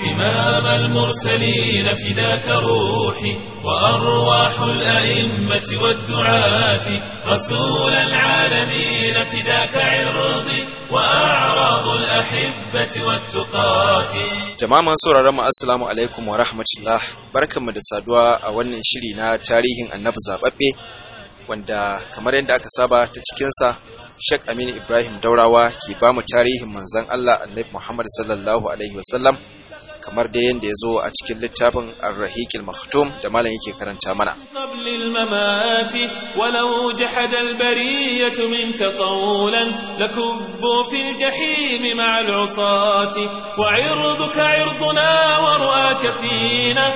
إمام المرسلين فداك روحي وأرواح الأئمة والدعاة رسول العالمين فداك عرضي وأعراض الأحبة والتقاة Jama'a masu sauraron mu assalamu alaikum wa rahmatullah barkanmu da saduwa a wannan shiri na tarihin annabi zababbe wanda kamar yadda aka saba ta cikinsa Sheikh Aminu Ibrahim Daurawa ke ba mu tarihin manzon Allah Annabi Muhammad sallallahu alaihi wasallam kamar da yadda ya zo a cikin littafin Ar-Rahiqil Maktum da malam yake karanta mana قبل الممات ولو جحد البرية منك قولا لكبوا في الجحيم مع العصاة وعرضك عرضنا ورؤاك فينا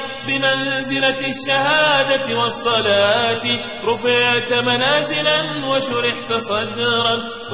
بمنزلة الشهادة والصلاة رفعت منازلا وشرحت صدرا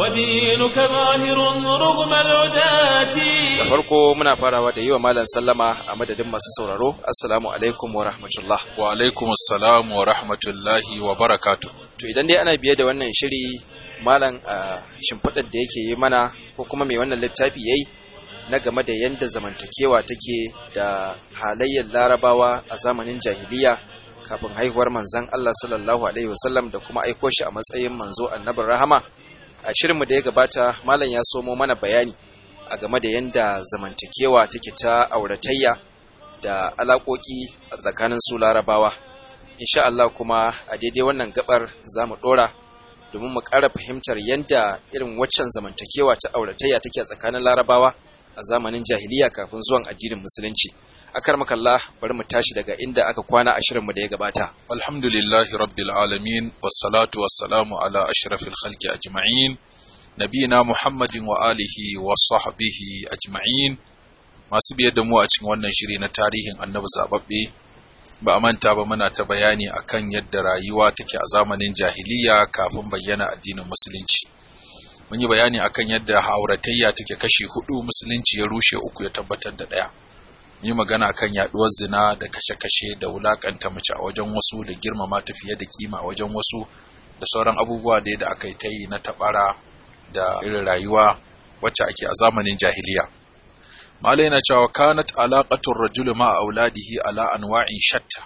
ودينك ظاهر رغم العداة da farko muna farawa da yi wa malam sallama a madadin masu sauraro assalamu alaikum wa rahmatullah wa alaikum assalam wa rahmatullahi wa barakatu to idan dai ana biye da wannan shiri malam a shimfiɗar da yake yi mana ko kuma mai wannan littafi yayi na game da yadda zamantakewa take da halayyar larabawa a zamanin jahiliya kafin haihuwar manzon Allah sallallahu alaihi wasallam da kuma aiko shi a matsayin manzo annabin rahama a shirinmu da ya gabata malam ya somo mana bayani a game da yadda zamantakewa take ta auratayya da alaƙoƙi a tsakanin su larabawa insha Allah kuma a daidai wannan gabar za mu ɗora domin mu ƙara fahimtar yadda irin waccan zamantakewa ta auratayya take a tsakanin larabawa a zamanin jahiliya kafin zuwan addinin musulunci akar makalla bari mu tashi daga inda aka kwana a shirinmu da ya gabata alhamdulillahi rabbil alamin wassalatu wassalamu ala ashrafil khalqi ajma'in nabiyina muhammadin wa alihi wa sahbihi ajma'in masu biye da mu a cikin wannan shiri na tarihin annabi zababbe ba a manta ba muna ta bayani akan yadda rayuwa take a zamanin jahiliya kafin bayyana addinin musulunci mun yi bayani akan yadda auratayya take kashi hudu musulunci ya rushe uku ya tabbatar da daya mun yi magana akan yaduwar zina da kashe-kashe da wulakanta mace a wajen wasu da girmama ta fiye da kima a wajen wasu da sauran abubuwa da da aka yi ta yi na tabara da irin rayuwa wacce ake a zamanin jahiliya malai na cewa kanat alaqatur rajul ma auladihi ala anwa'in shatta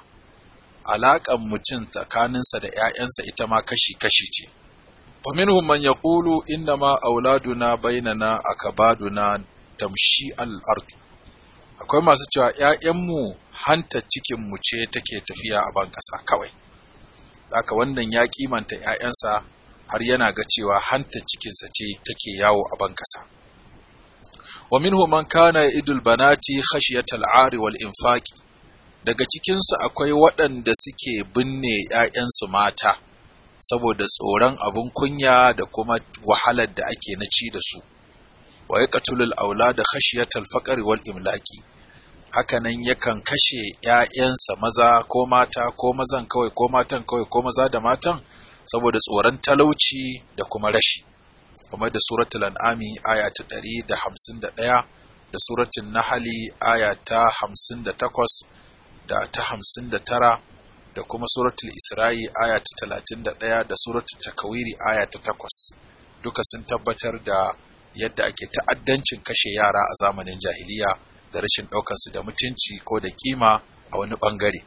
alaƙan mutum tsakaninsa da ‘ya'yansa ita ma kashi-kashi ce. Faminhum man ya ƙulu inna ma auladuna bainana akabaduna tamshi al'ardu. Akwai masu cewa ‘ya'yanmu hanta cikinmu ce take tafiya a ban ƙasa kawai. Haka wannan ya kimanta ‘ya'yansa har yana ga cewa hanta cikinsa ce take yawo a ban ƙasa. Wa minhum man kana idul banati khashiyatal ari wal infaqi daga cikinsu akwai waɗanda suke binne ‘ya'yansu mata saboda tsoron abin kunya da kuma wahalar da ake na ci da su, wa ya ƙatulul aula da khashiyatal faƙari wal imlaki, hakanan yakan kashe ‘ya'yansa maza ko mata ko mazan kawai ko matan kawai ko maza da matan saboda tsoron talauci da kuma rashi, kamar da suratul an'ami aya ta ɗari da hamsin da ɗaya da suratul nahali aya ta hamsin da takwas da ta hamsin da tara da kuma suratul isra'i aya ta talatin da ɗaya da suratul takawiri aya ta takwas duka sun tabbatar da yadda ake ta'addancin kashe yara a zamanin jahiliya da rashin ɗaukansu da mutunci ko da kima a wani ɓangare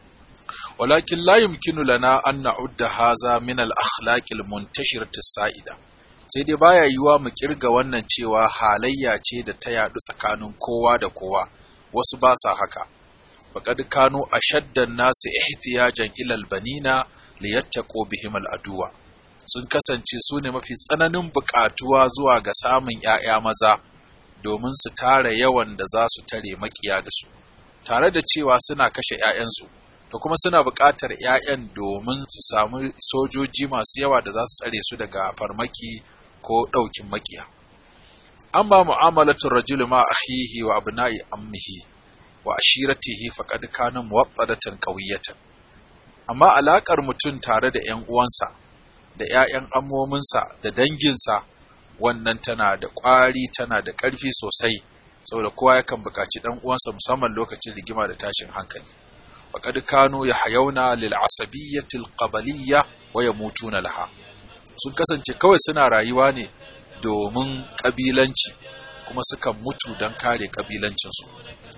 walakin la yumkinu lana an na'udda haza min al-akhlaqil muntashirati sa'ida sai dai baya yiwa mu kirga wannan cewa halayya ce da ta yadu tsakanin kowa da kowa wasu ba sa haka faƙad kano a shaddan nasu ihtiyajan ilal banina liyattaqu bihim al'aduwa sun kasance su ne mafi tsananin buƙatuwa zuwa ga samun ‘ya'ya maza domin su tara yawan da za su tare makiya da su tare da cewa suna kashe ‘ya'yansu da kuma suna buƙatar ‘ya'yan domin su samu sojoji masu yawa da za su tsare su daga farmaki ko ɗaukin makiya amma mu'amalatun rajulu ma akhihi wa abna'i ammihi wa ashiratihi faqad kana muwaqqadatan qawiyatan amma alakar mutum tare da ƴan uwansa da ƴaƴan amominsa da danginsa wannan tana da ƙwari tana da ƙarfi sosai saboda kowa yakan buƙaci ɗan uwansa musamman lokacin rigima da tashin hankali faqad kanu yahyauna lil asabiyyati al qabaliyya wa yamutuna laha sun kasance kawai suna rayuwa ne domin ƙabilanci kuma sukan mutu don kare ƙabilancinsu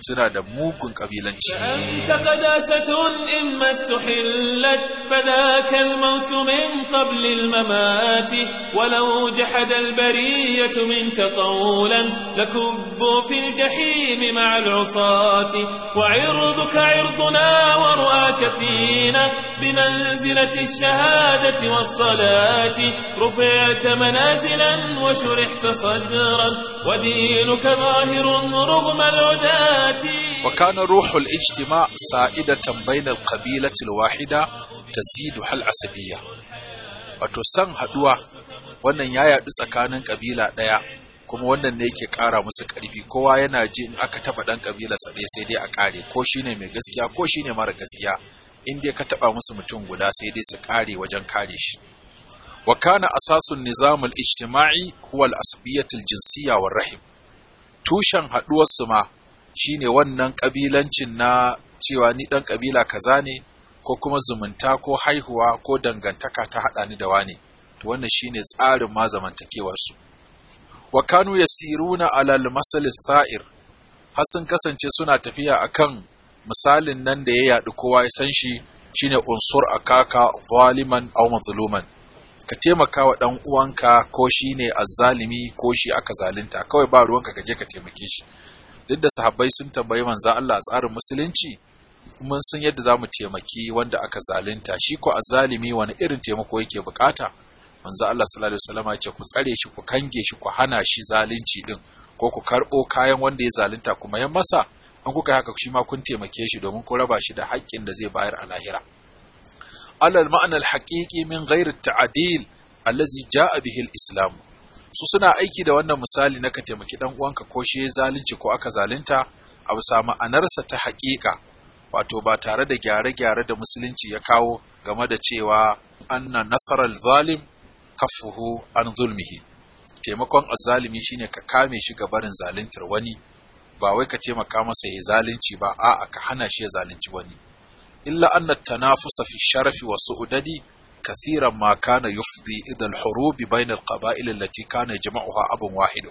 suna da mugun kabilanci أنت قداسة إما استحلت فذاك الموت من قبل الممات ولو جحد البرية منك قولا لكبوا في الجحيم مع العصاة وعرضك عرضنا ورؤاك فينا بمنزلة الشهادة والصلاة رفعت منازلا وشرحت صدرا ودينك ظاهر رغم العداة وكان روح الاجتماع سائدة بين القبيلة الواحدة تزيد هل عصبية wato san haduwa wannan ya yaɗu tsakanin ƙabila ɗaya kuma wannan ne yake ƙara musu ƙarfi kowa yana ji in aka taɓa ɗan ƙabilarsa ɗaya sai dai a ƙare ko shine mai gaskiya ko shine mara gaskiya in dai ka taɓa musu mutum guda sai dai su ƙare wajen kare shi wa kana asasun nizamul ijtima'i huwa al-asbiyatul jinsiyya war rahim tushen haɗuwar su ma shine wannan ƙabilancin na cewa ni ɗan ƙabila kaza ne ko kuma zumunta ko haihuwa ko dangantaka ta haɗa ni da wani to wannan shine tsarin ma zamantakewar su wa kanu yasiruna alal masal sa'ir har sun kasance suna tafiya akan misalin nan da ya yaɗu kowa ya san shi shine unsur akaka zaliman aw mazluman ka taimaka wa ɗan uwanka ko shi ne azzalimi ko shi aka zalunta kawai ba ruwanka ka je ka taimake shi duk da sahabbai sun tambayi manzo Allah a tsarin musulunci mun san yadda za mu taimaki wanda aka zalunta shi ko azzalimi wani irin taimako yake bukata manzo Allah sallallahu alaihi wasallam ya ce ku tsare shi ku kange shi ku hana shi zalunci din ko ku karɓo kayan wanda ya zalunta kuma yan masa an kuka haka shi ma kun taimake shi domin ku raba shi da haƙƙin da zai bayar a lahira على المعنى الحقيقي من غير التعديل الذي جاء به الإسلام su suna aiki da wannan misali na ka taimaki dan uwanka ko shi ya zalunci ko aka zalunta a bisa ma'anarsa ta haƙiƙa wato ba tare da gyare-gyare da musulunci ya kawo game da cewa anna nasarar zalim kafuhu an zulmihi taimakon azzalimi shine ka kame shi ga barin zaluntar wani ba wai ka taimaka masa ya zalunci ba a'a ka hana shi ya zalunci wani إلا أن التنافس في الشرف والسؤدد كثيرا ما كان يفضي إلى الحروب بين القبائل التي كان يجمعها أب واحد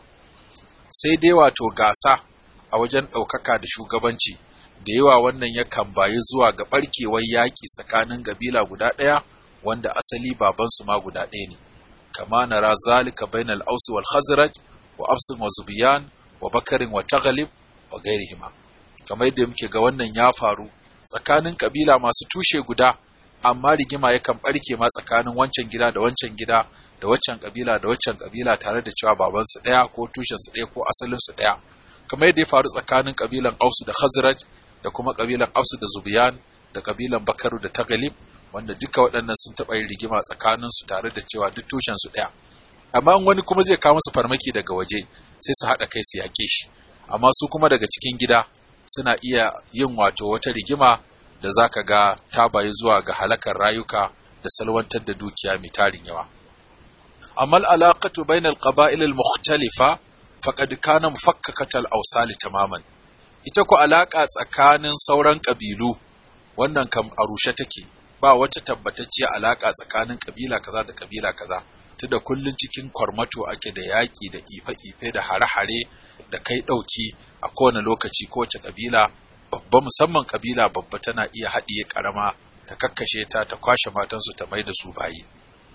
sai dai wato gasa a wajen ɗaukaka da shugabanci da yawa wannan yakan bayi zuwa ga ɓarkewar yaƙi tsakanin ƙabila guda ɗaya wanda asali babansu ma guda ɗaya ne kama nara zalika bainal ausi wal khazraj wa absin wa zubiyan wa bakarin wa taghalib wa gairihima kamar yadda muke ga wannan ya faru tsakanin kabila masu tushe guda amma rigima yakan barke ma tsakanin wancan gida da wancan gida da waccan kabila da waccan kabila tare da cewa babansu ɗaya ko tushensu ɗaya ko asalinsu ɗaya kamar yadda ya faru tsakanin kabilan Ausu da Khazraj da kuma kabilan Ausu da Zubiyan da kabilan Bakaru da Tagalib wanda duka waɗannan sun taɓa yin rigima tsakanin su tare da cewa duk tushensu ɗaya amma wani kuma zai kawo musu farmaki daga waje sai su haɗa kai su yaƙe shi amma su kuma daga cikin gida suna iya yin wato wata rigima da za ka ga ta bayi zuwa ga halakar rayuka da salwantar da dukiya mai tarin yawa. Amma al'alaƙatu bain al-qaba'il al-mukhtalifa faqad kana mufakkakata al-awsali tamaman. Ita ku alaƙa tsakanin sauran ƙabilu wannan kam a rushe take ba wata tabbatacciya alaƙa tsakanin ƙabila kaza da ƙabila kaza tunda kullun cikin kwarmato ake da yaƙi da ife-ife da hare-hare da kai ɗauki a kowane lokaci kowace kabila babba musamman kabila babba tana iya haɗiye ƙarama ta kakkashe ta ta kwashe matansu ta mai da su bayi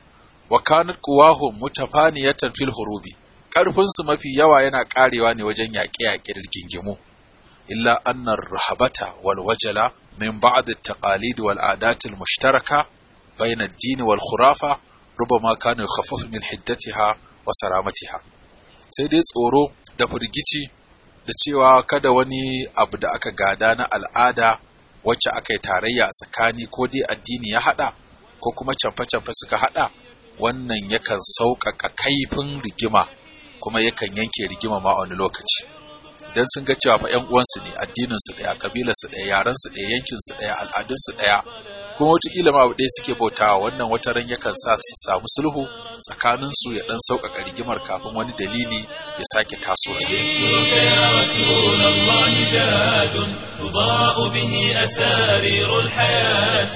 wa kanat quwahum mutafaniyatan fil hurubi karfin su mafi yawa yana karewa ne wajen yaƙe-yaƙe da gingimu illa anna rahabata wal wajala min ba'd at-taqalid wal adat al-mushtaraka bayna ad-din wal khurafa rubama kana yukhaffaf min hiddatiha wa saramatiha sai dai tsoro da firgici da cewa kada wani abu da aka gada na al'ada wacce aka yi tarayya a tsakani ko dai addini ya haɗa ko kuma camfe-camfe suka haɗa wannan yakan sauƙaƙa kaifin rigima kuma yakan yanke rigima ma wani lokaci idan sun ga cewa fa 'yan uwansu ne addininsu ɗaya ƙabilarsu ɗaya yarensu ɗaya yankinsu ɗaya al'adunsu ɗaya kuma wataƙila ma abu ɗaya suke bautawa wannan wata ran yakan sa su samu sulhu tsakanin su ya ɗan sauƙaƙa rigimar kafin wani dalili ya sake taso ta. يا رسول الله زاد تضاء به أسارير الحياة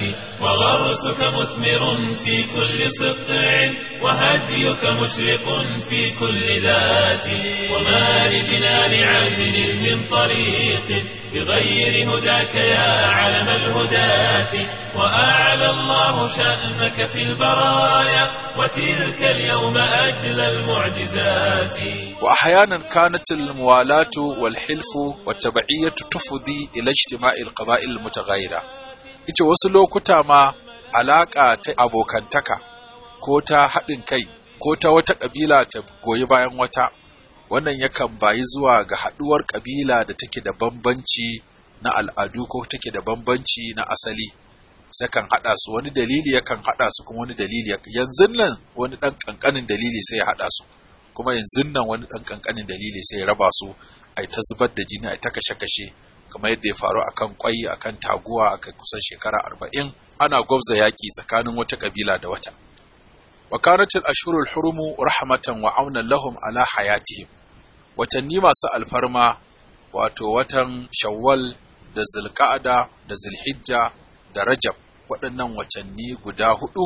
وغرسك مثمر في كل سطع وهديك مشرق في كل ذات وما لجنان عدل من طريق بغير هداك يا علم الهداة وأعلى الله شأنك في البرايا وتلك اليوم أجل المعجزات وأحيانا كانت الموالاة والحلف والتبعية تفضي إلى اجتماع القبائل المتغيرة ita wasu lokuta ma alaƙa ta abokantaka ko ta haɗin kai ko ta wata ƙabila ta goyi bayan wata wannan yakan bayi zuwa ga haɗuwar ƙabila da take da bambanci na al'adu ko take da bambanci na asali sakan haɗa su wani dalili yakan haɗa su kuma wani dalili yanzu nan wani ɗan ƙanƙanin dalili sai ya haɗa su kuma yanzu nan wani ɗan ƙanƙanin dalili sai ya raba su ai ta zubar da jini ai ta kashe-kashe kamar yadda ya faru akan kwai akan taguwa aka kusan shekara arba'in ana gwabza yaƙi tsakanin wata ƙabila da wata wa kanat al-ashhurul hurumu rahmatan wa aunan lahum ala hayatihim watanni masu alfarma wato watan shawwal da zulqa'ada da zulhijja da rajab waɗannan watanni guda hudu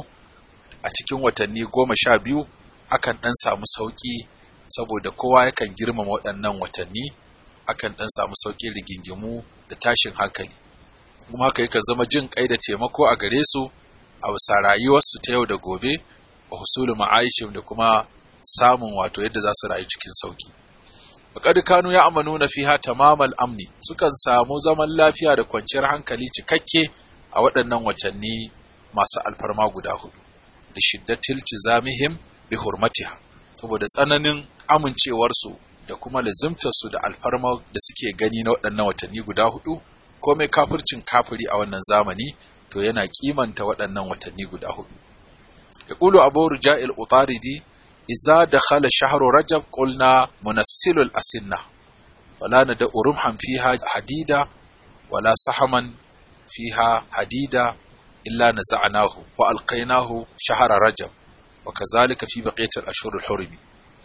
a cikin watanni goma sha biyu akan ɗan samu sauƙi saboda kowa yakan girmama waɗannan watanni akan ɗan samu sauƙin rigingimu da tashin hankali kuma haka yakan zama jin kai da taimako a gare su a bisa rayuwarsu ta yau da gobe wa husulu ma'aishim da kuma samun wato yadda za su rayu cikin sauƙi Faƙad kanu ya amanu na fiha tamamal amni sukan samu zaman lafiya da kwanciyar hankali cikakke a waɗannan watanni masu alfarma guda hudu da shiddatil tizamihim bi hurmatiha saboda tsananin amincewarsu da kuma lazimtarsu da alfarma da suke gani na waɗannan watanni guda hudu ko mai kafircin kafiri a wannan zamani to yana kimanta waɗannan watanni guda hudu yaqulu abu ruja'il utaridi إذا دخل شهر رجب قلنا منسل الأسنة فلا ندع رمحا فيها حديدا ولا سحما فيها حديدا إلا نزعناه وألقيناه شهر رجب وكذلك في بقية الأشهر الحرم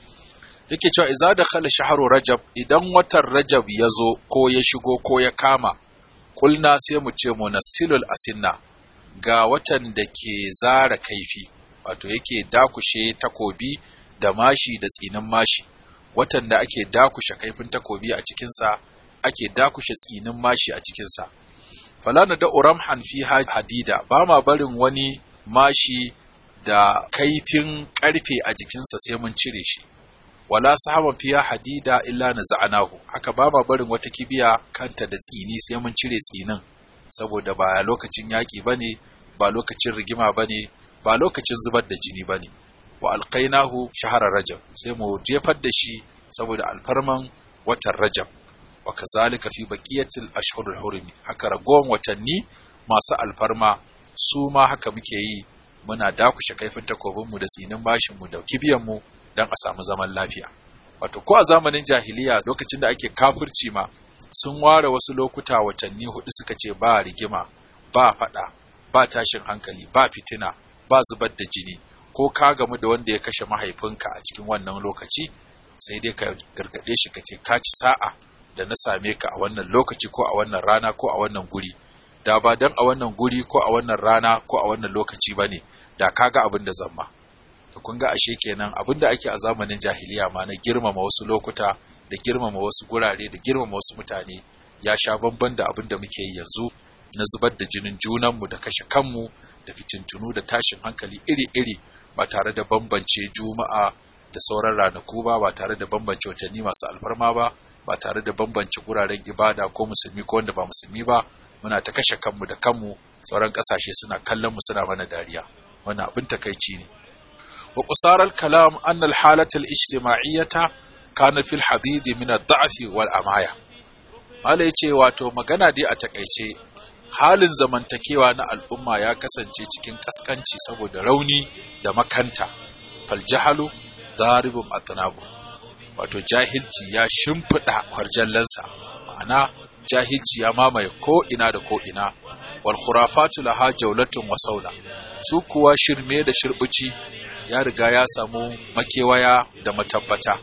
yake cewa iza da khala shaharu rajab idan watan rajab ya zo ko ya shigo ko ya kama kulna sai mu ce munassilul asinna ga watan da ke zara kaifi wato yake dakushe takobi da mashi da tsinin mashi watan da ake dakushe kaifin takobi a cikinsa ake dakushe tsinin mashi a cikinsa falana da uramhan fi hadida ba ma barin wani mashi da kaifin karfe a jikinsa sai mun cire shi wala sahaban fiya hadida illa na za'anahu haka ba ma barin wata kibiya kanta da tsini sai mun cire tsinin saboda ba lokacin yaƙi ba ne ba lokacin rigima ba ne ba lokacin zubar da jini ba ne wa alkainahu shahara rajab sai mu jefar da shi saboda alfarman watan rajab wa kazalika fi baqiyatil ashhurul hurumi haka ragowan watanni masu alfarma su ma haka muke yi muna dakushe kaifin takobin mu da tsinin bashin mu da kibiyan mu dan a samu zaman lafiya wato ko a zamanin jahiliya lokacin da ake kafirci ma sun ware wasu lokuta watanni hudu suka ce ba rigima ba fada ba tashin hankali ba fitina ba zubar da jini ko ka gamu da wanda ya kashe mahaifinka a cikin wannan lokaci sai dai ka gargaɗe shi ka ce ka ci sa'a da na same ka a wannan lokaci ko a wannan rana ko a wannan guri da ba dan a wannan guri ko a wannan rana ko a wannan lokaci ba ne da ka ga abin da zamma da kun ga ashe kenan abin da ake a zamanin jahiliya ma na girmama wasu lokuta da girmama wasu gurare da girmama wasu mutane ya sha bamban da abin da muke yi yanzu na zubar da jinin junanmu da kashe kanmu da fitintunu da tashin hankali iri-iri ba tare da bambance juma'a da sauran ranaku ba ba tare da bambance watanni masu alfarma ba ba tare da bambance guraren ibada ko musulmi ko wanda ba musulmi ba muna ta kashe kanmu da kanmu sauran kasashe suna kallon mu suna mana dariya wannan abin takaici ne wa qusaral kalam anna al halata al ijtima'iyyata kana fil hadid min ad-da'f wal amaya mala yace wato magana dai a takaice halin zamantakewa na al'umma ya kasance cikin kaskanci saboda rauni da makanta faljahalu daribun atnabu wato jahilci ya shimfiɗa harjallansa ma'ana jahilci ya mamaye ko ina da ko ina wal khurafatu laha jawlatun wa saula su kuwa shirme da shirbuci ya riga ya samu makewaya da matabbata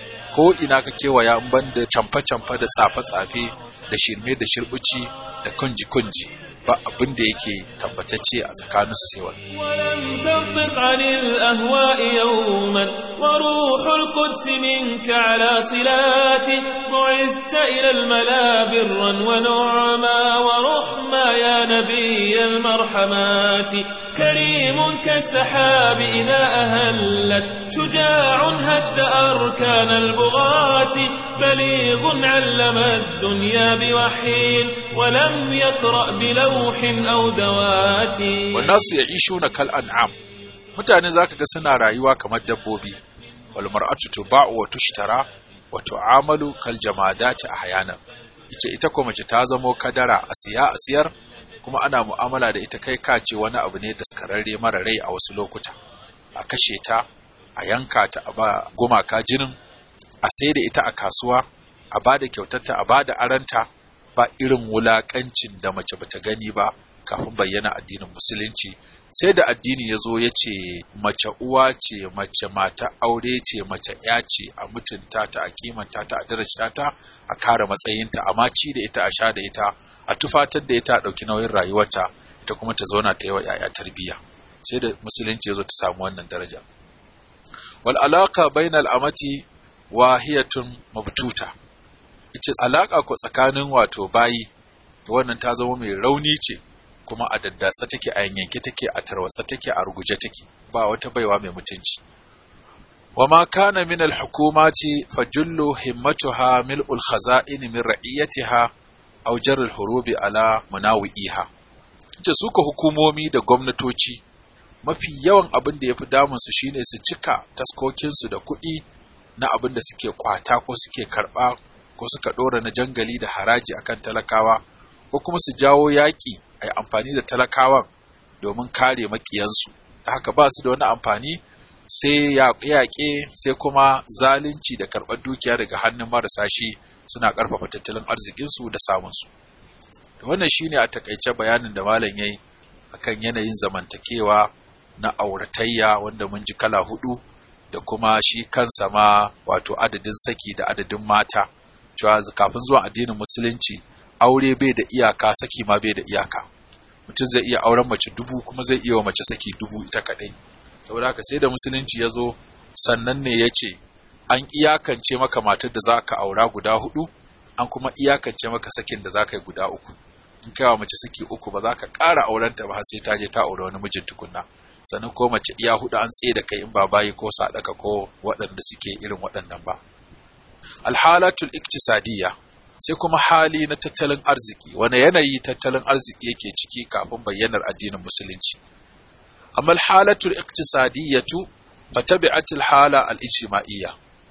ko ina ka kewaya in ban da camfe-camfe da tsafe-tsafe da shirme da shirbuci da kunji-kunji ba abin da yake tabbatacce a tsakaninsu sai wani ولم تنطق عن الأهواء يوما وروح القدس منك على صلات بعثت إلى الملا برا ونعما ورحما يا نبي المرحمات كريم كالسحاب إذا أهلت شجاع هد أركان البغاة بليغ علم الدنيا بوحي ولم يقرأ بلوح أو دوات wannan ya isho na kal an'am mutane zaka ga suna rayuwa kamar dabbobi wal mar'atu tuba'u wa tushtara wa tu'amalu kal jamadati ahyana ita ita ko mace ta zamo kadara a siya a siyar kuma ana mu'amala da ita kai kace wani abu ne da skararre mara rai a wasu lokuta a kashe ta a yanka ta a ba gumaka jinin a sai da ita a kasuwa a ba da kyautarta a ba da aranta ba irin wulakancin da mace bata gani ba kafin bayyana addinin musulunci sai da addini ya zo ya ce mace uwa ce mace mata aure ce mace ya ce a mutunta ta a kimanta ta a darajta ta a kare matsayinta a maci da ita a sha da ita a tufatar da ita a ɗauki nauyin rayuwarta ita kuma ta zauna ta yi wa 'ya'ya tarbiyya sai da musulunci ya zo ta samu wannan daraja wal alaka bainal amati wahiyatun mabtuta ita alaka ko tsakanin wato bayi to wannan ta zama mai rauni ce kuma a daddatsa take a yanyanke take a tarwatsa take a ruguje take ba wata baiwa mai mutunci wa ma kana min al-hukumati fajullu himmatuha mil'ul khaza'in min ra'iyatiha aw jar al-hurubi ala munawi'iha ce suka hukumomi da gwamnatoci mafi yawan abin da yafi damun su shine su cika taskokin su da kuɗi na abin da suke kwata ko suke karba ko suka dora na jangali da haraji akan talakawa ko kuma su jawo yaƙi a yi amfani da talakawan domin kare maƙiyansu da haka ba su da wani amfani sai yaƙe sai kuma zalunci da karɓar dukiya daga hannun marasa shi suna ƙarfafa tattalin arzikinsu da samunsu wannan shine a takaice bayanin da malam yayi akan yanayin zamantakewa na auratayya wanda mun ji kala hudu da kuma shi kansa ma wato adadin saki da adadin mata cewa kafin zuwa addinin musulunci aure bai da iyaka saki ma bai da iyaka mutum zai iya auren mace dubu kuma zai iya wa mace saki dubu ita kadai saboda haka sai da musulunci ya zo sannan ne ya ce an iyakance maka matar da za ka aura guda hudu an kuma iyakance maka sakin da za ka yi guda uku in kai wa mace saki uku ba za ka ƙara aurenta ba har sai ta je ta aure wani mijin tukunna sannan ko mace iya hudu an tsaye da kai in ba bayi ko sadaka ko waɗanda suke irin waɗannan ba alhalatul iktisadiyya sai kuma hali na tattalin arziki wani yanayi tattalin arziki yake ciki kafin bayyanar addinin musulunci amma alhalatul iktisadiyatu fatabi'atul hala al-ijtima'iyya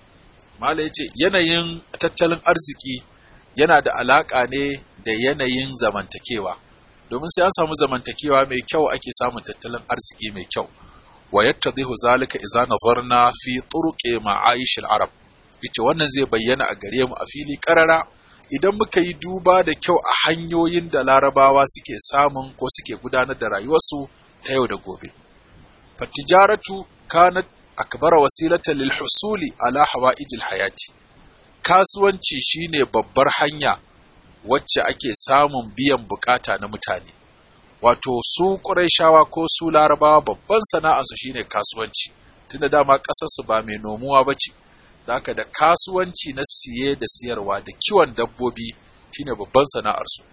mala yace yanayin tattalin arziki yana da alaka ne da yanayin zamantakewa domin sai an samu zamantakewa mai kyau ake samun tattalin arziki mai kyau wa yattadhihu zalika idza nazarna fi turuqi ma'ayish al-arab yace wannan zai bayyana a gare mu a fili karara idan muka yi duba da kyau a hanyoyin da larabawa suke samun ko suke gudanar da rayuwarsu ta yau da gobe. Fatijaratu kanat akbara wasilatan lil husuli ala hawa'ijil hayati. Kasuwanci shine babbar hanya wacce ake samun biyan bukata na mutane. Wato su Qurayshawa ko su Larabawa babban sana'arsu shine kasuwanci. Tunda dama ƙasarsu ba mai nomuwa ba ce. da haka da kasuwanci na siye da siyarwa da kiwon dabbobi shine babban sana'arsu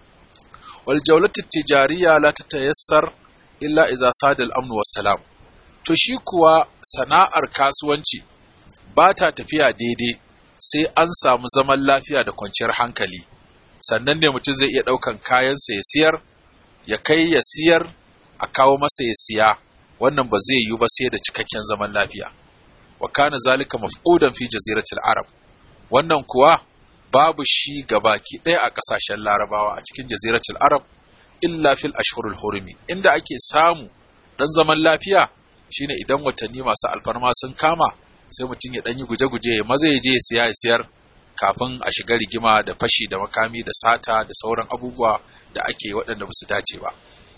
wal jawlatu tijariya la tatayassar illa idza sada al amn salam to shi kuwa sana'ar kasuwanci ba ta tafiya daidai sai an samu zaman lafiya da kwanciyar hankali sannan ne mutum zai iya ɗaukan kayansa ya siyar ya kai ya siyar a kawo masa ya siya wannan ba zai yiwu ba sai da cikakken zaman lafiya wa kana zalika mafqudan fi jaziratil arab wannan kuwa babu shi gabaki ɗaya a ƙasashen larabawa a cikin jaziratul arab illa fil ashhurul hurumi inda ake samu dan zaman lafiya shine idan watanni masu alfarma sun kama sai mutum ya dan yi guje-guje ya maza ya je ya siya ya siyar kafin a shiga rigima da fashi da makami da sata da sauran abubuwa da ake waɗanda ba su dace ba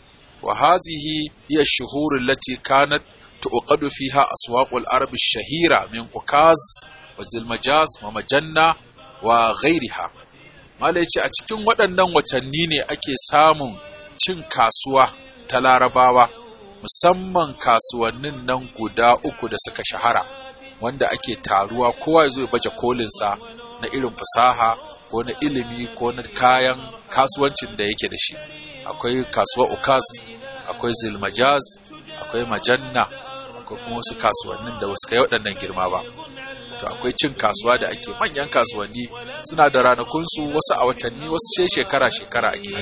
wa hazihi hiya shuhurul allati kanat tuqadu fiha aswaqul arab shahira min ukaz wa zilmajaz wa majanna wa ghairiha mala yace a cikin waɗannan watanni ne ake samun cin kasuwa ta larabawa musamman kasuwannin nan guda uku da suka shahara wanda ake taruwa kowa ya zo ya baje kolinsa na irin fasaha ko na ilimi ko na kayan kasuwancin da yake da shi akwai kasuwa ukas akwai zilmajaz akwai majanna akwai kuma wasu kasuwannin da wasu kai waɗannan girma ba to akwai cin kasuwa da ake manyan kasuwanni suna da ranakunsu wasu a watanni wasu ce shekara-shekara ake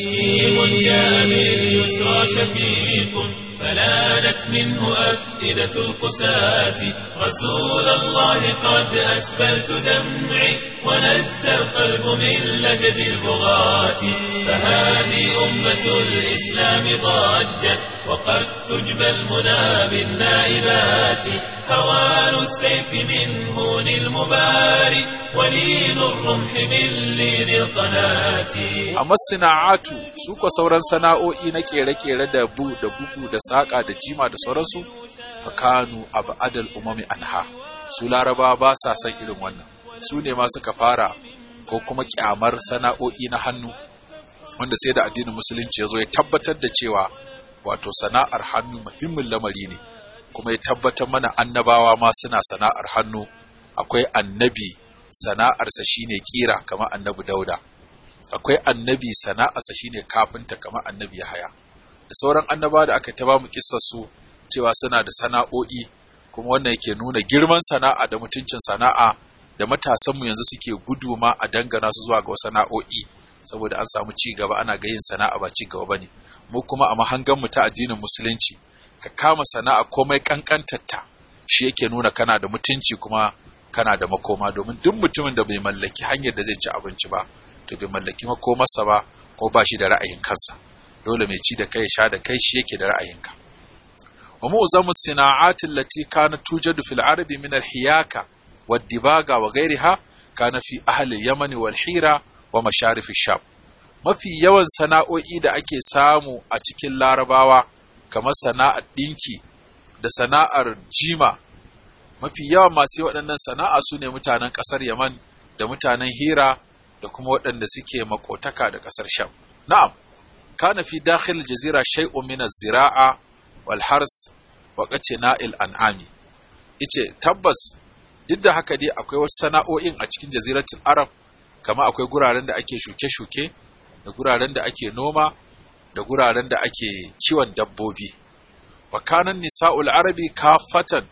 فلانت منه أفئدة القساة رسول الله قد أسبلت دمعي ونزى القلب من لجج البغاة فهذه أمة الإسلام ضجت وقد تجبى المنى بالنائبات هوان السيف من هون المباري ولين الرمح من لين القناة amma sana'atu su ko sauran sana'o'i na kere-kere da bu da bugu da saƙa da jima da sauransu fakanu abu adal umami anha su laraba ba sa son irin wannan su ne ma suka fara ko kuma kyamar sana'o'i na hannu wanda sai da addinin musulunci ya zo ya tabbatar da cewa wato sana'ar hannu muhimmin lamari ne kuma ya tabbatar mana annabawa ma suna sana'ar hannu akwai annabi sana'arsa shine kira kamar annabi dauda akwai annabi sana'arsa shine kafinta kamar annabi Yahaya da sauran annaba da aka taba mu kissar su cewa suna da sana'o'i kuma wannan yake nuna girman sana'a da mutuncin sana'a da matasan mu yanzu suke gudu ma a dangana su zuwa ga sana'o'i saboda an samu ci gaba ana ga yin sana'a ba ci gaba bane mu kuma a mahangan mu ta addinin musulunci ka kama sana'a komai kankantarta shi yake nuna kana da mutunci kuma kana da makoma domin duk mutumin da bai mallaki hanyar da zai ci abinci ba to bai mallaki makomarsa ba ko ba shi da ra'ayin kansa dole mai ci da kai sha da kai shi yake da ra'ayinka wa mu'zamu sina'ati allati kana tujadu fil arabi min al hiyaka wad dibaga wa ghayriha kana fi ahli al yaman wal hira wa masharif sham mafi yawan sana'o'i da ake samu a cikin larabawa kamar sana'ar dinki da sana'ar jima mafi yawan masu waɗannan sana'a su ne mutanen ƙasar yaman da mutanen hira da kuma waɗanda suke makotaka da ƙasar Sham. Na'am, kana fi dakhil jazira shay'un min az-zira'a wal hars wa na'il an'ami. Ice tabbas duk da haka dai akwai wasu sana'o'in a cikin jaziratul Arab kama akwai guraren da ake shuke-shuke da guraren da ake noma da guraren da ake kiwon dabbobi. Wa kanan nisa'ul arabi kafatan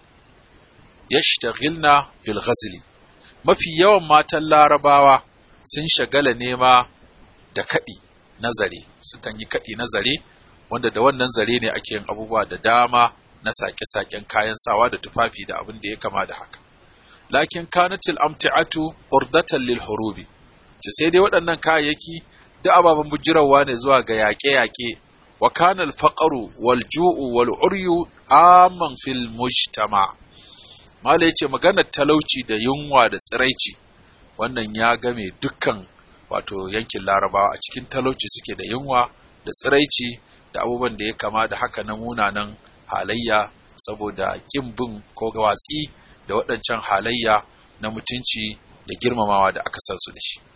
yashtaghilna bil ghazli. Mafi yawan matan larabawa sun shagala nema da kaɗi na zare sukan yi kaɗi na zare wanda da wannan zare ne ake yin abubuwa da dama na sake-saken kayan sawa da tufafi da abin da ya kama da haka lakin kanatil amti'atu urdatan lil hurubi ce sai dai waɗannan kayayyaki da ababen bujirawa ne zuwa ga yaƙe-yaƙe wa kana al faqru wal ju'u wal uryu amman fil mujtama mala yace maganar talauci da yunwa da tsiraici wannan ya game dukkan wato yankin larabawa a cikin talauci suke da yunwa da tsiraici da abubuwan da ya kama da haka na munanan halayya saboda ƙin bin ko watsi da waɗancan halayya na mutunci da girmamawa da aka san su da shi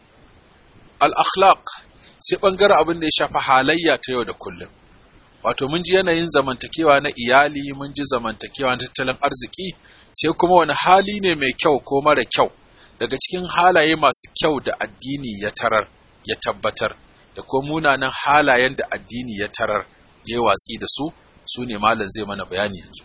al-akhlaq sai ɓangaren abin da ya shafi halayya ta yau da kullum wato mun ji yanayin zamantakewa na iyali mun ji zamantakewa na tattalin arziki sai kuma wani hali ne mai kyau ko mara kyau daga cikin halaye masu kyau da addini ya tarar ya tabbatar da ko munanan halayen da addini ya tarar ya yi watsi da su su ne malam zai mana bayani yanzu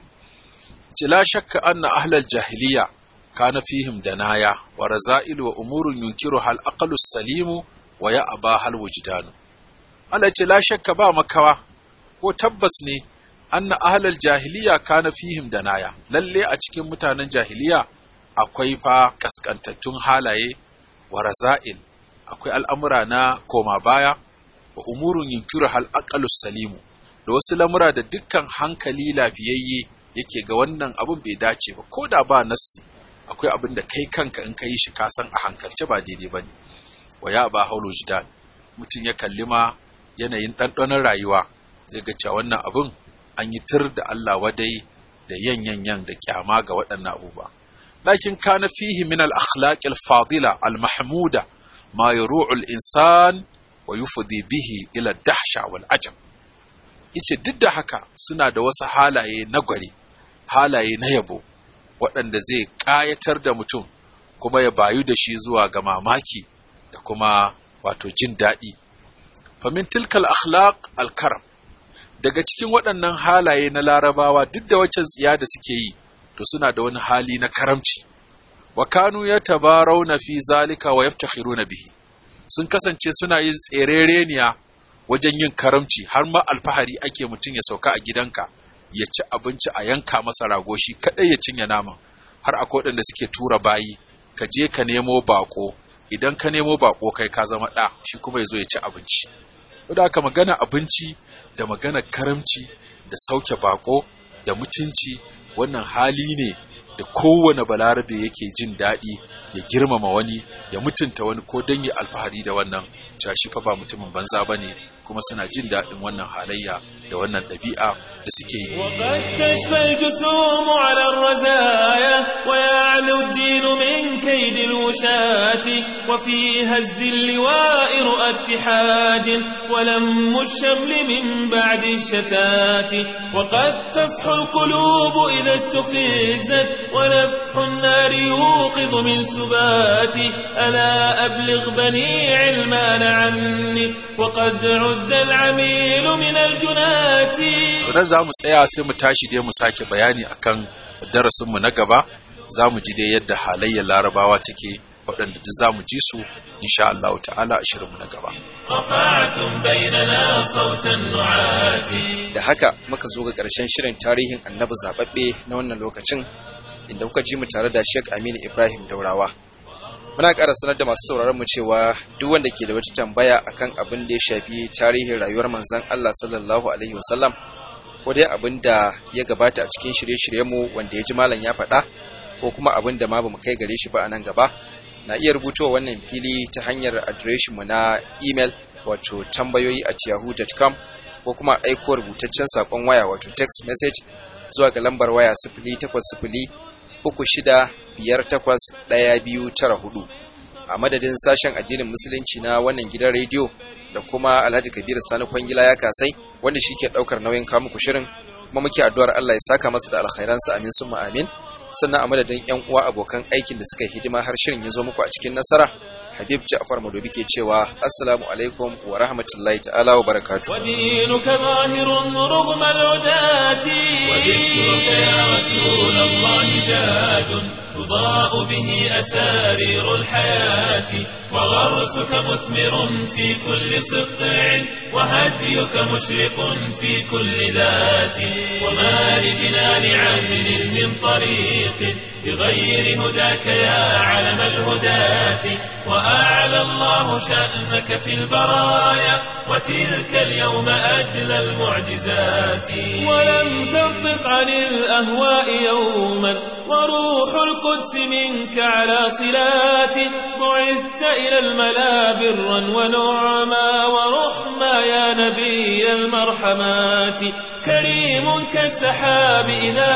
ce la shakka anna ahlal jahiliya kana fihim danaya wa raza'il wa umurun yunkiru hal aqlu salimu wa ya aba hal wujdanu Allah ce la shakka ba makawa ko tabbas ne anna ahlal jahiliya kana fihim danaya lalle a cikin mutanen jahiliya akwai fa kaskantattun halaye wa raza'il akwai al'amura na koma baya wa umurun yunkiru hal aqalus salimu da wasu lamura da dukkan hankali lafiyayye yake ga wannan abin bai dace ba ko da ba nassi akwai abin da kai kanka in ka yi shi ka san a hankalce ba daidai ba ne wa ya ba haulo jidan mutum ya kalli ma yanayin ɗanɗanon rayuwa zai ga cewa wannan abin an yi tur da Allah wadai da yan yan yan da kyama ga waɗannan abubuwa لكن كان فيه من الأخلاق الفاضلة المحمودة ما يروع الإنسان ويفضي به إلى الدهشة والعجب ice duk da haka suna da wasu halaye na gwari halaye na yabo waɗanda zai ƙayatar da mutum kuma ya bayu da shi zuwa ga mamaki da kuma wato jin daɗi famin tilkal akhlaq alkaram daga cikin waɗannan halaye na larabawa duk da waccan tsiya da suke yi to suna da wani hali na karamci wa kanu ya tabarau fi zalika wa yaftakhiruna bihi sun kasance suna yin tserereniya wajen yin karamci har ma alfahari ake mutum ya sauka a gidanka ya ci abinci a yanka masa rago shi kadai ya cinye naman har akwai waɗanda suke tura bayi ka je ka nemo bako idan ka nemo bako kai ka zama ɗa shi kuma ya zo ya ci abinci da aka magana abinci da magana karamci da sauke bako da mutunci wannan hali ne da kowane balarabe yake jin daɗi ya girmama wani ya mutunta wani ko don ya alfahari da wannan cewa shi fa ba mutumin banza ba ne kuma suna jin daɗin wannan halayya da wannan ɗabi'a da suke yi. وقد تشفى الجسوم على الرزايا ويعلو الدين من كيد الوشاة وفيها الزل وائر اتحاد ولم الشمل من بعد الشتات وقد تصحو القلوب إذا استفزت ونفح النار يوقظ من سبات ألا أبلغ بني علمان عني وقد عد العميل من الجنات nan za mu tsaya sai mu tashi dai mu sake bayani akan darasinmu na gaba za mu ji dai yadda halayyar larabawa take waɗanda duk za mu ji su insha Allah ta'ala a shirinmu na gaba. رفعتم بيننا صوت النعات da haka muka zo ga ƙarshen shirin tarihin annabi zababbe na wannan lokacin inda kuka ji mu tare da Sheikh Aminu Ibrahim Daurawa muna ƙara sanar da masu sauraron mu cewa duk wanda ke da wata tambaya akan abin da ya shafi tarihin rayuwar manzon Allah sallallahu alaihi wasallam ko dai abin da ya gabata a cikin shirye-shiryenmu wanda ya ji malam ya faɗa ko kuma abin da ma bamu kai gare shi ba a nan gaba na iya rubutowa wannan fili ta hanyar adireshinmu na email wato tambayoyi at yahoo.com ko kuma aiko rubutaccen saƙon waya wato text message zuwa ga lambar waya sifili takwas sifili uku shida biyar takwas ɗaya biyu tara hudu a madadin sashen addinin musulunci na wannan gidan rediyo da kuma alhaji kabiru sani kwangila ya kasai wanda shi ke ɗaukar nauyin kamuku shirin kuma muke addu'ar allah ya saka masa da alkhairansa amin summa amin sannan a madadin yan uwa abokan aikin da suka yi hidima har shirin ya zo muku a cikin nasara habib ja'far madobi ke cewa assalamu alaikum wa rahmatullahi ta'ala wa barakatuh ودينك ظاهر رغم العداة وذكرك يا رسول الله زاد تضاء به أسارير الحياة وغرسك مثمر في كل سقع وهديك مشرق في كل ذات وما لجنان عدل من طريق بغير هداك يا علم الهداة وأعلى الله شأنك في البرايا وتلك اليوم أجل المعجزات ولم تنطق عن الأهواء يوما وروح القدس منك على صلات بعثت إلى الملا برا ونعما ورحما يا نبي المرحمات كريم كالسحاب إذا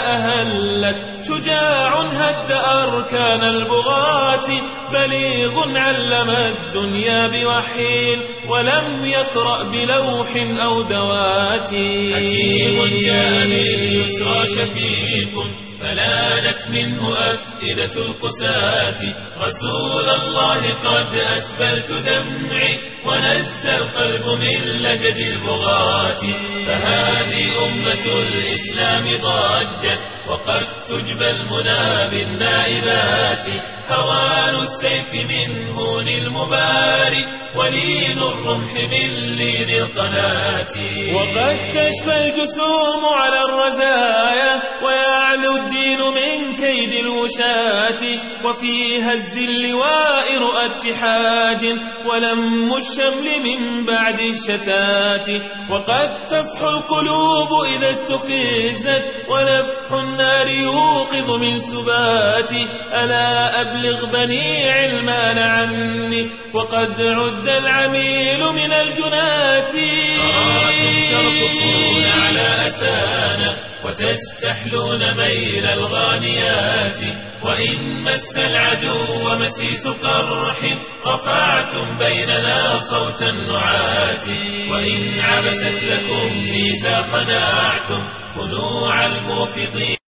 أهلت شجاع هد أركان البغاة بليغ علم الدنيا بوحي ولم يقرأ بلوح أو دوات حكيم جاء باليسرى شفيق فلانت منه أفئدة القساة رسول الله قد أسبلت دمعي ونزى القلب من لجج البغاة فهذه أمة الإسلام ضجت وقد تجبى المنى بالنائبات هوان السيف من هون المباري ولين الرمح من لين القناة وقد تشفى الجسوم على الرزايا ويعلو الدين من كيد الوشاة وفيها الزل وائر اتحاد ولم الشمل من بعد الشتات وقد تصحو القلوب إذا استفزت ونفح النار يوقظ من سبات ألا أبلغ بني علمان عني وقد عد العميل من الجنات ترقصون على أسانا وتستحلون ميل الغانيات وإن مس العدو مسيس قرح رفعتم بيننا صوت النعات وإن عبست لكم ميزا خناعتم خنوع الموفضين